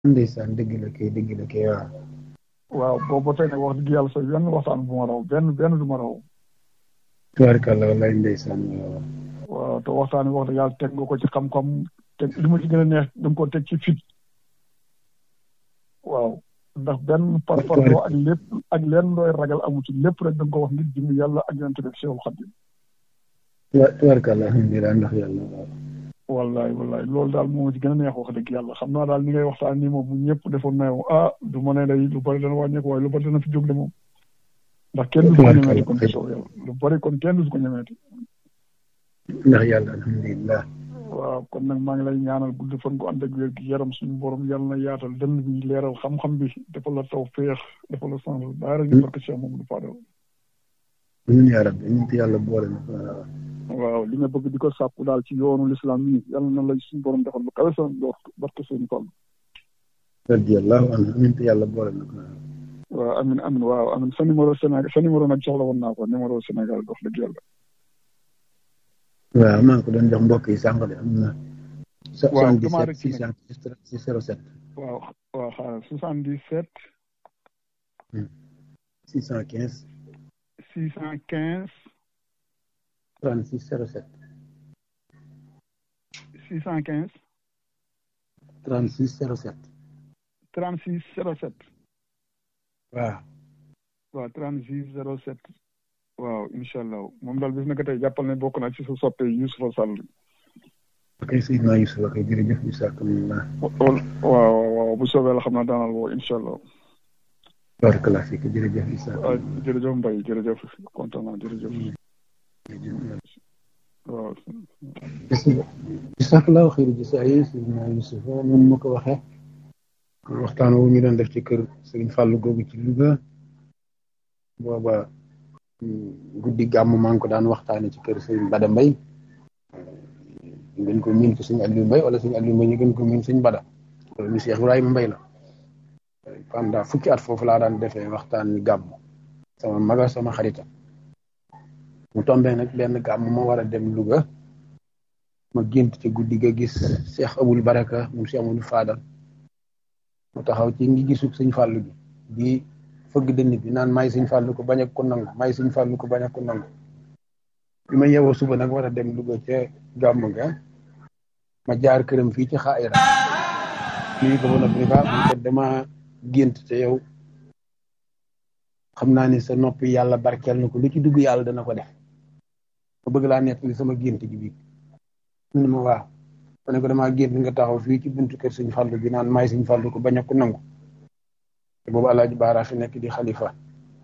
ndeysaan dëgg la kay dëgg la kay waaw. waaw boobu ba tey nag wax dëgg yàlla sax benn waxtaan bu ma raw benn benn du ma raw. tubaarkàlla wallaay ndeysaan waaw. waaw te waxtaan bi wax dëgg yàlla teg nga ko ci xam-xam te li ma ci gën a neex da nga ko teg ci fit. waaw ndax benn par parloo ak lépp ak leen looy ragal amu ci lépp rek da nga ko wax ngir jëm yàlla ak yonent bi Seexul Xadiim. tubaarkàlla alhamdulilah ndax yàlla waaw. wallaay wallaay loolu daal moo ci gën a neex wax dëgg yàlla xam naa daal ni ngay waxtaan nii moom bu ñëpp defoon na yow ah du ma ne day lu bari dana wàññeeku waaye lu bari dana fi jóg de moom. ndax kenn du ko ñemeeti kon soo yàlla lu bari kon kenn du ko ñemeeti. ndax yàlla alhamdulilah. waaw kon nag maa ngi lay ñaanal gudd fan ko ànd ak wér gi yaram suñu borom yàlla na yaatal dënn bi leeral xam-xam bi defal la taw féex defal la sens daara ñu barke Cheikh Mamadou Fadal. amiin yaa rabbi ñu yàlla boole na waaw li nga bëgg di ko sàkku daal ci yoonu lislaam yi yàlla na la suñu borom defal ba kawe sa ndox barke seen tool. radiyallahu anhu amiin te yàlla boole na ko. waaw amin amin waaw amin sa numéro Sénégal sa numéro nag soxla woon naa ko numéro Sénégal dox dëgg yàlla. waaw maa ngi ko doon jox mbokk yi sànq de am na. waaw damaa rek 77 607. waaw waaw xaaral 77. 615. 615. 36 07. 615. 36 07. 36 07. waaw. waaw 36 07. waaw incha allah moom daal bis na ko tey jàppal ne bokk naa ci sa soppe Youssoufa Sall. ok Seydina Youssoufa kay jërëjëf bisimilah. waaw waaw bu soobee la xam naa daanal woo incha allah. barakallah fiik jërëjëf Issa. waaw jërëjëf Mbaye jërëjëf kontaan naa jërëjëf. waaw. bisimilah xëy na Seydina Youssoufa moom ma ko waxee. waxtaan wu ñu doon def ci kër Serigne Fallou googu ci Louga. booba guddi gàmm maa ngi ko daan waxtaane ci kër Serigne Bada Mbaye. ñu gën ko miin ko Serigne Aliou Mbaye wala Serigne Aliou Mbaye ñu gën ko miin Serigne Bada. loolu Cheikh Ibrahima Mbaye la. pendant fukki at foofu laa daan defee waxtaan wi gàmm sama maga sama xarita mu tombee nag benn gàmm ma war a dem Louga ma gént ci guddi ga gis Cheikh Abul Baraka mu Cheikh Amadou Fadal mu taxaw ci ngi gisug sëñ fàllu gi di fëgg dënn bi naan may sëñ fàllu ko bañ a ko nangu may sëñ fàllu ko bañ a ko nangu bi ma yeewoo suba nag war a dem Louga ca gàmm ga ma jaar këram fii ci xaayira nuyu ko ba noppi ni ko dama gént te yow xam naa ni sa noppi yàlla barkeel na ko lu ci dugg yàlla dana ko def ma bëgg laa nettali sama gént gi bii mu ne ma waaw ma ne ko damaa gént nga taxaw fii ci buntu kër suñ fàllu bi naan maay suñ fàllu ko bañ a ko nangu te boobu alaaji baara fi nekk di xalifa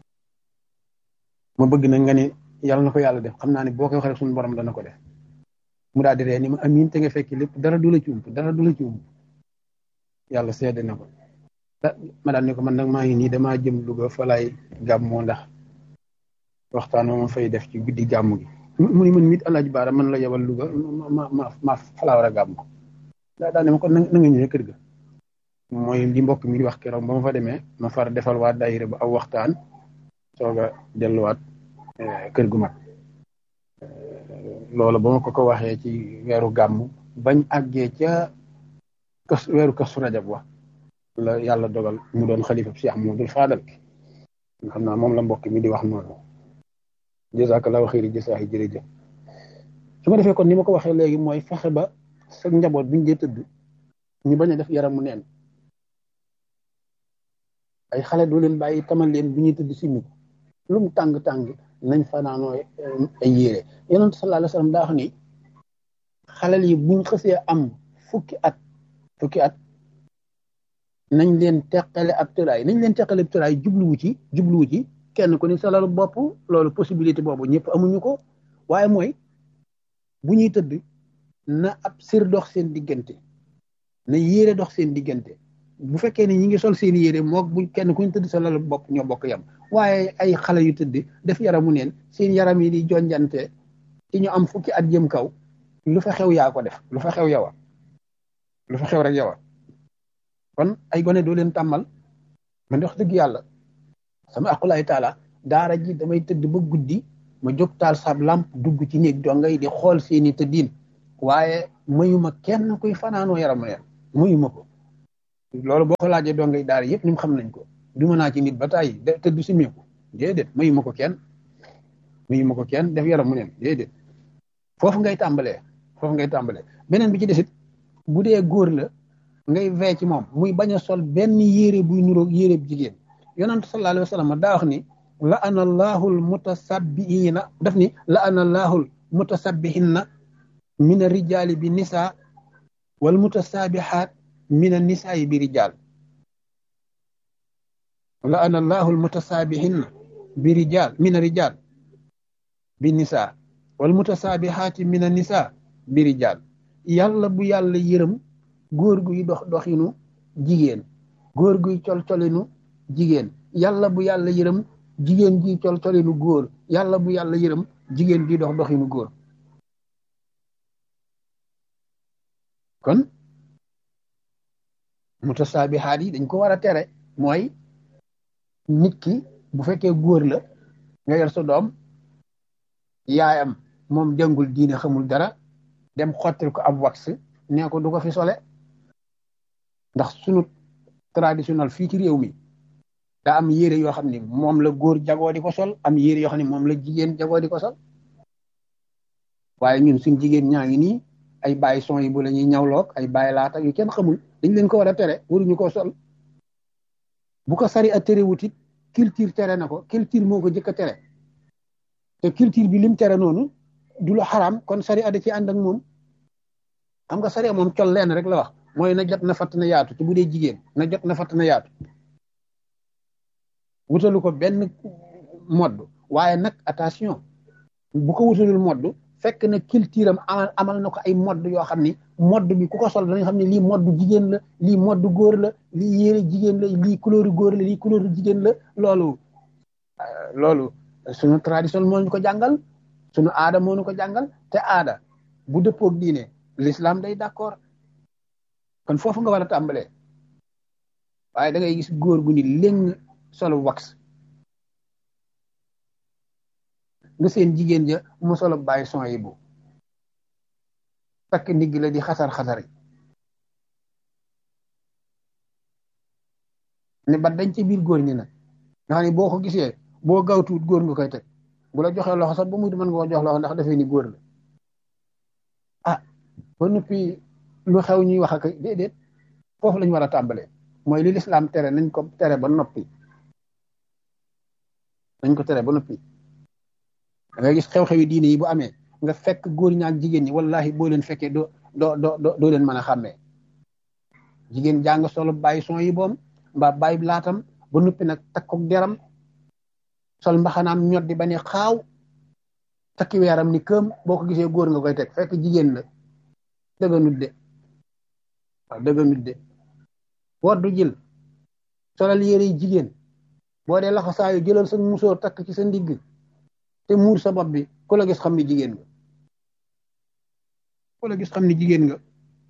ma bëgg na nga ne yàlla na ko yàlla def xam naa ne boo koy waxee suñu borom dana ko def mu daal di ree ni ma amiin te nga fekk lépp dara du la ci ump dara du la ci ump yàlla seede na ko ma daal ne ko man nag maa ngi nii damaa jëm Louga fa laay gàmmoo ndax waxtaan ma fay def ci guddi gàmm gi mu ni man mit alaaji baara man la yebal Louga ma ma ma fa laa war a gàmm daa daal ne ma kon na nga ñëwee kër ga mooy li mbokk mi di wax keroog ba ma fa demee ma far defal waa daayira ba aw waxtaan soog a delluwaat kër gu mag loolu ba ma ko ko waxee ci weeru gàmm bañ àggee ca kas weeru kasu rajab wa la yàlla dogal mu doon xalifa Cheikh Ahmadou Fadal xam naa moom la mbokk mi di wax noonu jazakallahu xayri jasaahi jërëjëf su ma defee kon ni ma ko waxee léegi mooy fexe ba sa njaboot buñ dee tëdd ñu bañ a def yaramu neen ay xale doo leen bàyyi tamal leen bu ñuy tëdd simmi ko lu mu tàng-tàng nañ fanaanoo ay yére yonent sallallahu alayhi wasallam daa wax ni xalel yi buñ xësee am fukki at fukki at nañ leen teqale ab tëraay nañ leen teqale ab tëraay jubluwu ci jubluwu ci kenn ku ni sa lalu bopp loolu possibilité boobu ñëpp amuñu ko waaye mooy bu ñuy tëdd na ab sër dox seen diggante na yére dox seen diggante bu fekkee ne ñi ngi sol seen yére moog bu kenn ku ñu tëdd sa lalu bopp ñoo bokk yam waaye ay xale yu tëdd def yaramu neen seen yaram yi di jonjante ci ñu am fukki at jëm kaw lu fa xew yaa ko def lu fa xew yowa lu fa xew rek yowa kon ay gone doo leen tàmmal man wax dëgg yàlla sama aqulaay taala daara ji damay tëdd ba guddi ma jóg taal sab lamp dugg ci néeg dongay di xool seeni tëddiin waaye mayuma kenn kuy fanaanoo yaram neen mayuma ko loolu boo ko laajee dongay daara yëpp ñum xam nañ ko duma naa ci nit ba tàyyi de te du simeeku déedéet mayu ma ko kenn mayu ma ko kenn def yaram mu neen déedéet foofu ngay tàmbalee foofu ngay tàmbalee beneen bi ci desit bu dee góor la ngay vee ci moom muy bañ a sol benn yére buy nuroog yére bu jigéen yonent sallallahu alayhi wa sallam daa wax ni la ana allahul mutasabbiina daf ni la ana allahul mutasabbihinna min a rijaali bi nisa wal mutasaabihaat min a nisaayi bi rijaal la ana allahul mutasaabihinna bi rijaal min a rijaal bi nisa wal mutasaabihaati min a nisa bi rijaal yàlla bu yàlla yërëm góor guy dox doxinu jigéen góor guy col colinu jigéen yàlla bu yàlla yërëm jigéen ji col colinu góor yàlla bu yàlla yërëm jigéen ji dox doxinu góor kon mutasaabihaat yi dañ ko war a tere mooy nit ki bu fekkee góor la nga yor sa doom yaayam moom jàngul diine xamul dara dem xottil ko ab wax nee ko du ko fi sole ndax sunu traditionnel fii ci réew mi daa am yére yoo xam ne moom la góor jagoo di ko sol am yére yoo xam ne moom la jigéen jagoo di ko sol waaye ñun suñ jigéen ñaa ngi nii ay bàyyi son yi bu la ñuy ñawloog ay bàyyi laata yu kenn xamul dañ leen ko war a tere waruñu ko sol bu ko sari a tere wutit culture tere na ko culture moo ko jëkk a tere te culture bi lim tere noonu du lu xaraam kon sari a da ci ànd ak moom xam nga sari moom col leen rek la wax mooy na jot na fatt na yaatu te bu dee jigéen na jot na fatt na yaatu wutalu ko benn modd waaye nag attention bu ko wutalul modd fekk na culture am amal amal na ko ay modd yoo xam ni modd bi ku ko sol danañ xam ne lii modd jigéen la lii modd góor la lii yére jigéen la lii couleur góor la lii couleur jigéen la loolu loolu sunu tradition moo ñu ko jàngal sunu aada moo ñu ko jàngal te aada bu dëppoog diine l'islam day d'accord kon foofu nga war a tàmbalee waaye da ngay gis góor gu ni léng solo wax nga seen jigéen ja mu solo bàyyi son yi bu takk ndigg la di xasar xasari ne ba dañ ci biir góor ñi nag nga xam ne boo ko gisee boo gawtuut góor nga koy teg bu la joxee loxo sax ba muy mën nga ko jox loxo ndax dafay ni góor la ah ba noppi lu xew ñuy wax ak déedéet foofu lañ war a tàmbalee mooy li lislaam tere nañ ko tere ba noppi nañ ko tere ba noppi da ngay gis xew-xewi diine yi bu amee nga fekk góor ñi ak jigéen ñi wallahi boo leen fekkee doo doo doo doo leen mën a xàmmee jigéen jàng solo bàyyi son yi boom mbaa bàyyi laatam ba noppi nag takkook deram sol mbaxanaam ñot di ba ne xaaw takki weeram ni këm boo ko gisee góor nga koy teg fekk jigéen la dëgga nut de waaw dëgga nut de woddu jël solal yére yi jigéen boo dee laxa saayu jëlal sa musóor takk ci sa ndigg te muur sa bopp bi ku la gis xam ni jigéen nga ku la gis xam ni jigéen nga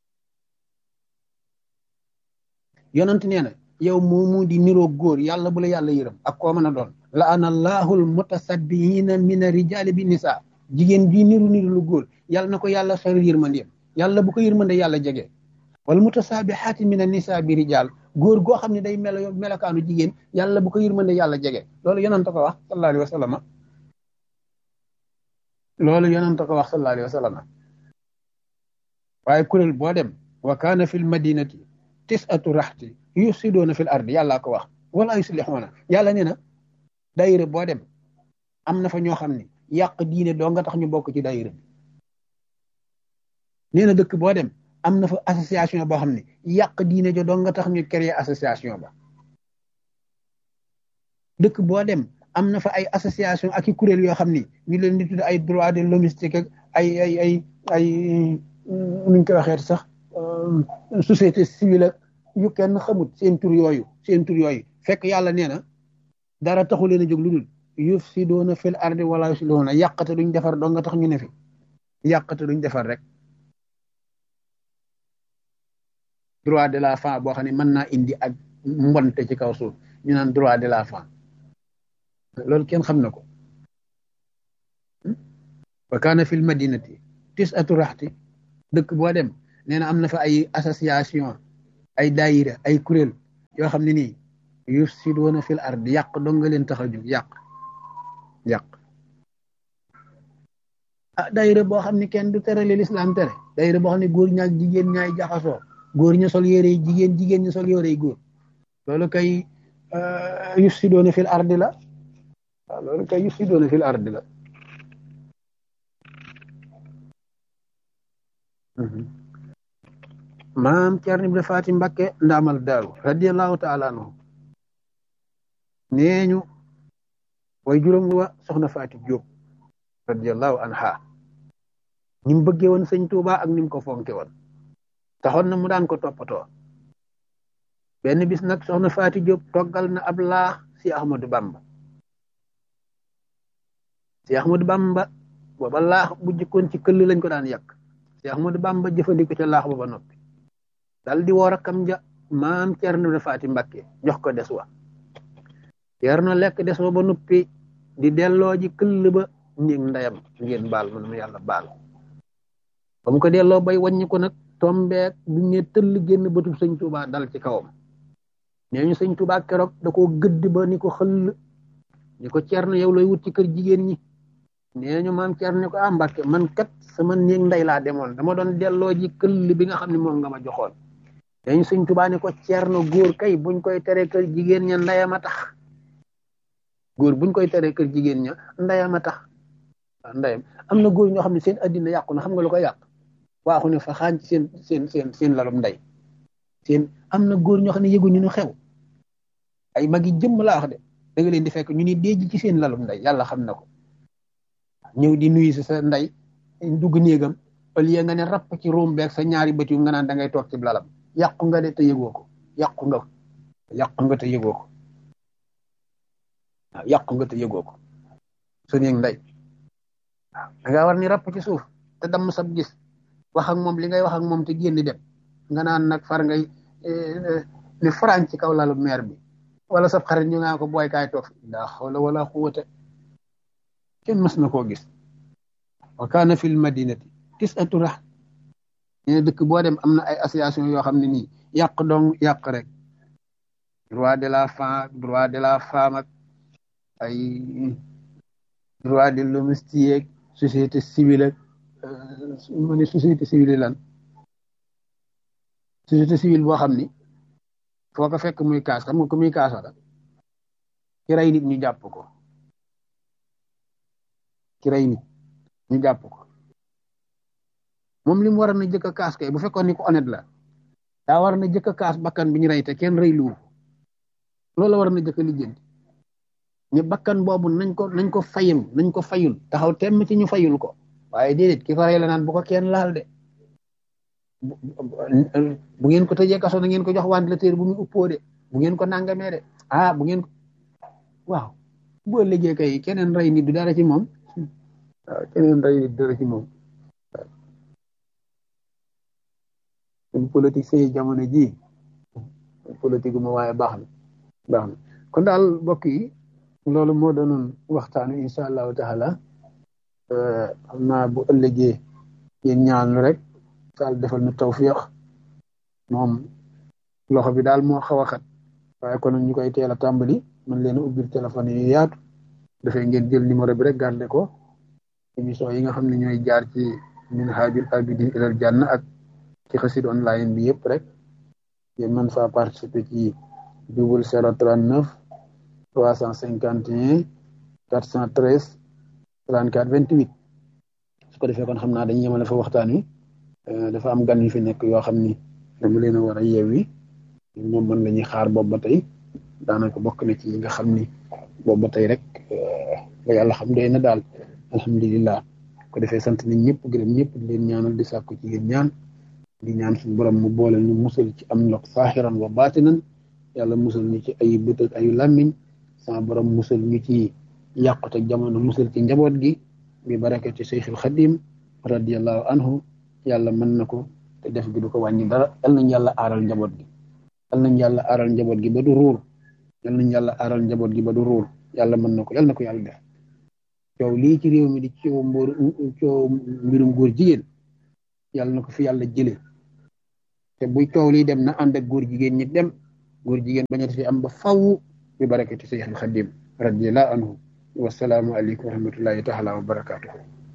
yonent nee na yow moomu di niroo góor yàlla bu la yàlla yërëm ak koo mën a doon la ana allahul mutasabbiina mina rijaali bi nisa jigéen bii niru niru lu góor yàlla na ko yàlla sori yërmandeem yàlla bu ko yërmande yàlla jege wal mutasaabihaati mina nisa bi rijaal góor goo xam ne day melo melokaanu jigéen yàlla bu ko yërmande yàlla jege loolu yonent ko wax sallallahu alayhi wa sallam loolu yonent ko wax sallallahu alayhi wa sallam waaye kuréel boo dem wa kaana fil madinati tisatu raxti yusidoona fil ardi yàllaa ko wax wala yuslixuuna yàlla nee na dayire boo dem am na fa ñoo xam ne yàq diine doo nga tax ñu bokk ci dayire bi nee na dëkk boo dem am na fa association boo xam ne yàq diine jo doo nga tax ñu créer association ba dëkk boo dem am na fa ay association ak i kuréel yoo xam ni ñu leen di tudd ay droit de l'homistique ak ay ay ay ay nuñ koy waxee sax société civile ak yu kenn xamut seen tur yooyu seen tur yooyu fekk yàlla nee na dara taxu leen a jóg lu dul yufsiduuna fil ardi wala yuslihuuna yàqate duñ defar doo nga tax ñu ne fi yàqate duñ defar rek droit de la femme boo xam ne mën naa indi ak mbonte ci kaw suuf ñu naan droit de la femme loolu kenn xam na ko wa kaana fil madinati tis'atu raxti dëkk boo dem nee na am na fa ay association ay daayira ay kuréel yoo xam ne nii yufsiduuna fil ard yàq dong nga leen tax a jóg yàq yàq ah daayira boo xam ne kenn du tere li lislaam tere daayira boo xam ne góor ñaak jigéen ñaay jaxasoo góor ña sol yére yi jigéen jigéen ña sol yére yi góor loolu kay yufsiduuna fil ardi la waaw loolu kay yufsiduuna fil ardi la maam Cerno Ibra Faati Mbakke ndaamal daaru radiallahu taala anhu nee ñu way juróom wa soxna Faati Jóob radiallahu anha ni mu bëggee woon sëñ Tuuba ak ni mu ko fonke woon taxoon na mu daan ko toppatoo benn bis nag soxna Faati Jóob toggal na ab laax si Ahmadu Bamba si Ahmadu Bamba booba laax bu jëkkoon ci këll lañ ko daan yàq si Ahmadu Bamba jëfandiko ca laax ba ba noppi dal di woo rakkam ja maam Cerno Ibra Faati Mbakke jox ko des wa Cerno lekk des wa ba noppi di delloo ji këll ba néeg ndeyam ngeen baal man ma yàlla baal ba mu ko delloo bay wàññi ko nag tombeek bu ñu tëll génn bëtub sëñ Tuubaa dal ci kawam nee ñu sëñ Tuubaa keroog da koo gëdd ba ni ko xëll ni ko Cerno yow looy wut ci kër jigéen ñi nee ñu maam Cerno ni ko ah Mbàkke man kat sama néeg ndey laa demoon dama doon delloo ji këll bi nga xam ne moom nga ma joxoon nee ñu sëñ Tuubaa ni ko Cerno góor kay buñ koy tere kër jigéen ña ndeyam a tax góor buñ koy tere kër jigéen ña ndeyam a tax ndeyam am na góor ñoo xam ne seen addina yàqu na xam nga lu ko yàq waaxu ne fa xaañ ci seen seen seen seen lalum ndey seen am na góor ñoo xam ne yëguñu ñu xew ay mag yi jëmm laa wax de da nga leen di fekk ñu ni déej ci seen lalum ndey yàlla xam na ko ñëw di nuyu si sa ndey dugg néegam au lieu nga ne rapp ci róom beeg sa ñaari bët yu nga naan da ngay toog ci lalam yàqu nga de te yëgoo ko yàqu nga yàqu nga te yëgoo ko waaw yàqu nga te yëgoo ko su néeg ndey waaw da ngaa war ni rapp ci suuf te damm sab gis wax ak moom li ngay wax ak moom te génn dem nga naan nag far ngay ni faran ci kaw lalu meer bi wala sab xarit ñu ngaa ko booy kaay toog daa xawla wala xuwata kenn mës na koo gis wa kaana fil madinati tis'atu rax ne dëkk boo dem am na ay association yoo xam ne nii yàq dong yàq rek droit de la femme droit de la femme ak ay droit de l'homme ak société civile ak ma ne société civile lan société civile boo xam ni foo ko fekk muy kaas xam nga ko muy kaasa la ki rey nit ñu jàpp ko ki rey nit ñu jàpp ko moom li mu war na jëkk a kaas kay bu fekkoon ni ko honnête la daa war na jëkk a kaas bakkan bi ñu rey te kenn rey luwu loolu la war na jëkk a lijjanti ñu bakkan boobu nañ ko nañ ko fayul nañ ko fayul taxaw temm ci ñu fayul ko waaye déedéet ki ko rey la naan bu ko kenn laal de bu ngeen ko tëjee kaso na ngeen ko jox ventilateur bu muy uppoo de bu ngeen ko nangamee de ah bu ngeen waaw boo liggéey kay keneen rey nit du dara ci moom waaw keneen rey nit dara ci moom waaw politique say jamono ji politique ma waaye baax na baax na kon daal mbokk yi loolu moo doonoon waxtaanu incha allahu taala xam naa bu ëllëgee yéen ñaan rek daal defal nu tawfiq moom loxo bi daal moo xaw a xat waaye kon ñu koy teel a tàmbali man leen a ubbil téléphone yu yaatu dafay ngeen jël numéro bi rek garde ko émission yi nga xam ne ñooy jaar ci minhajul abidin ilal janna ak ci xasid online bi yëpp rek ngeen mën faa participer ci double zéro trente neuf trois cent cinquante et un quatre cent treize 34 28 su ko defee kon xam naa dañuy yemale fa waxtaan wi dafa am gan yu fi nekk yoo xam ni dama leen a war a yeewi moom mën la ñuy xaar boobu ba tey daanaka bokk na ci yi nga xam ni boobu ba tey rek ba yàlla xam doy na daal alhamdulilah ko defee sant nañ ñëpp gërëm ñëpp di leen ñaanal di sàkku ci yéen ñaan di ñaan suñu borom mu boole ñu musal ci am ndox saaxiran wa baatinan yàlla musal ñu ci ay bët ak ayu làmmiñ sama borom musal ñu ci yàqute jamono musal ci njaboot gi bi barakati Cheikhul Xadim radiallahu anhu yàlla mën na ko te def gi du ko wàññi dara yal nañ yàlla aaral njaboot gi yal nañ yàlla aaral njaboot gi ba du ruur yal nañ yàlla aaral njaboot gi ba du ruur yàlla mën na ko yal na ko yàlla def coow lii ci réew mi di coow mbóor coow mbirum góor jigéen yàlla na ko fi yàlla jële te buy coow liy dem na ànd ak góor jigéen ñi dem góor jigéen bañati fi am ba faw bi barakati Seex al Xadim radiyallahu anhu wasalaamu aleykum wa rahmatullahi taala wa barakatuhu